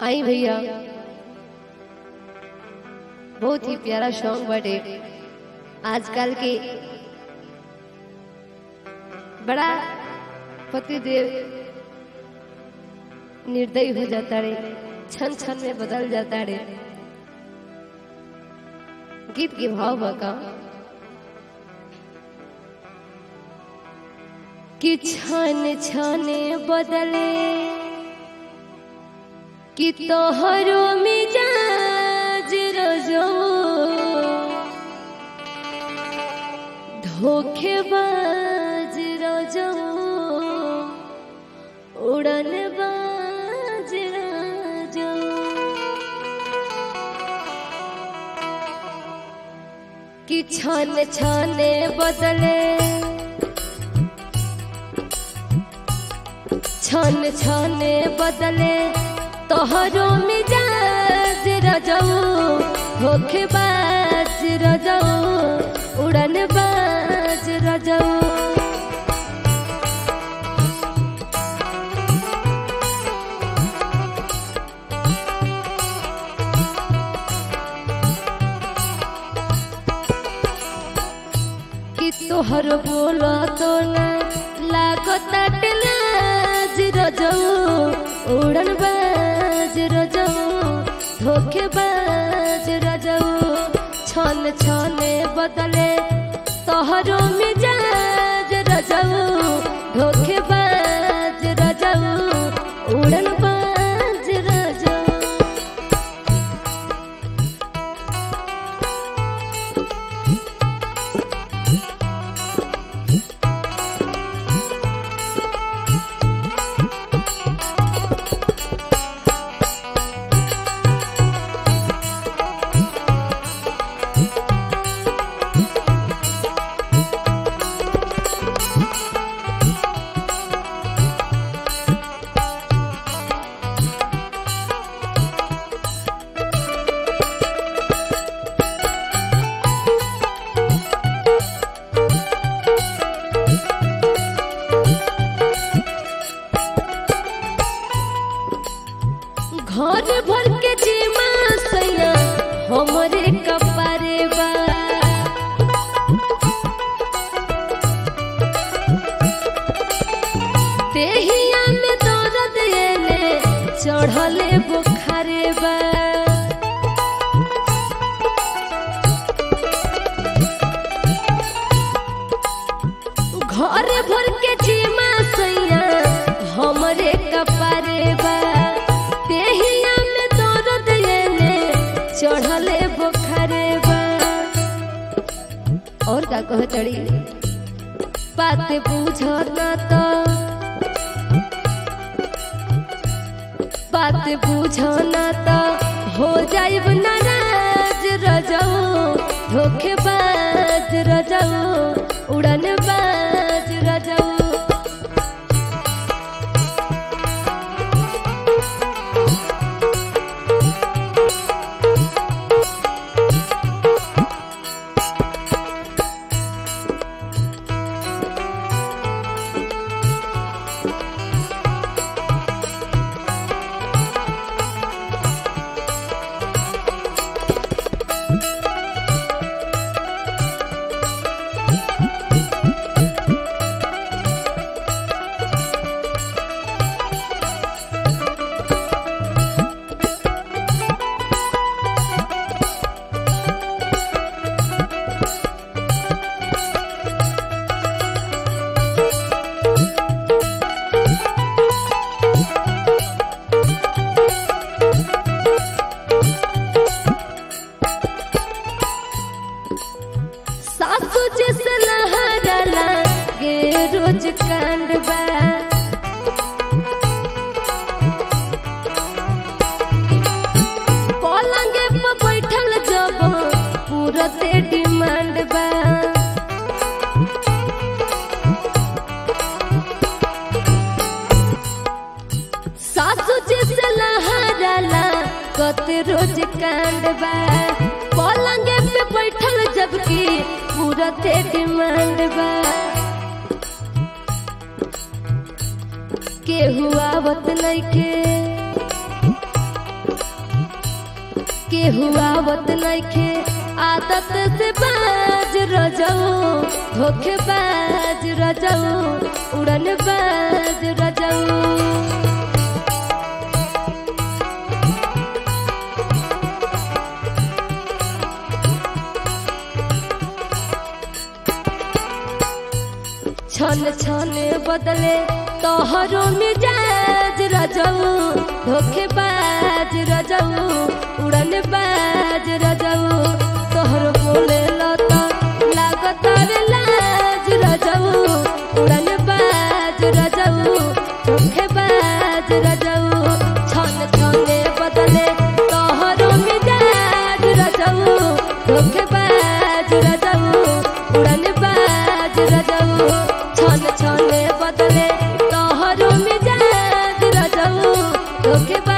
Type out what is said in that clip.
आई भैया बहुत ही प्यारा सॉन्ग बटे आजकल के बड़ा पतिदेव निर्दयी हो जाता रे क्षण क्षण में बदल जाता रे गीत के भाव बका कि क्षण क्षण बदले कि तोहरो मिजाज रजो धोखेबाज रजो उड़न बाज रजो कि छन छने बदले छन छने बदले तोहरो मिजाज रजऊ होखे बाज रजऊ उड़न बाज रजऊ कि तोहर बोला तो ना लागत लाज रजऊ उड़न बाज रजऊ धोखे बाज रजऊ छन छने बदले तोहरो मिजाज रजऊ धोखे बाज रजऊ उड़न बाज रजऊ घर भर के जीमा सैया हमरे कपारे बा देहिया में दर्द एले चढ़ले बुखारे बा घर भर के जीमा सैया हमरे कपारे बा देहिया में दर्द एले चढ़ले बुखारे बा और का कह तड़ी बात बुझना तो बात बुझना तो हो जाइब नाराज रजऊ धोखेबाज रजऊ उड़न बाज रजऊ सासू जैसे लहरला गे रोज कांड बा पलंगे पर बैठल जब पूरते डिमांड बा सासू जैसे लहरला कते रोज कांड बा पलंगे पे बैठल जबकि पूरते डिमांड बा केहू आवत नइखे केहू आवत नइखे आदत से बाज रजऊ धोखे बाज रजऊ उड़न बाज रजऊ छन छन बदले तोहरो मिजाज रजऊ धोखेबाज रजऊ उड़न बाज रजऊ तोहर बोले लता लागत रे लाज रजऊ उड़न बाज रजऊ धोखेबाज रजऊ छन छन बदले तोहरो मिजाज रजऊ धोखेबाज रजऊ उड़न बाज रजऊ छन छन बदले तोहरो मिजाज रजऊ धोखेबाज